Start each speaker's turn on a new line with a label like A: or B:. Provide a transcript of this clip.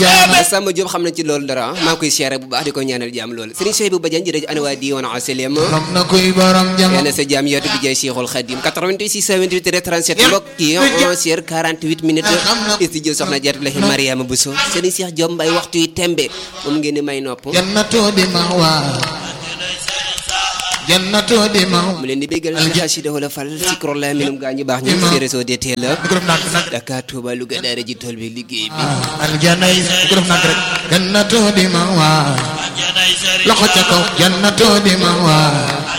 A: Samba Diop xam na ci loolu dara maa ngi koy siyaare bu baax di ko ñaanal jàmm loolu Serigne Cheikh bu Badiane jërëjëf ana waa diiwaan asalem
B: xam na kuy borom jam
A: yàlla sa jàmm yaatu bi jaay Cheikhul Khadim 88 628 37 mbokk yi 11h 48 minutes studio soxna Jaaratullahi Mariama Bousso Serigne Cheikh Diop Mbaye waxtu yi tembe moom ngeen di may nopp
B: jannatu di mawa jannatu di mawa
A: mu leen di béggal ci xasida wala fal ci kro la minum gaa ñu baax ñu ci réseau DTL la
B: ko def nak nak
A: Dakar Touba Louga daara ji tool bi liggéey bi
B: aljana yi ko def nak rek jannatu di mawa loxo ca kaw jannatu di mawa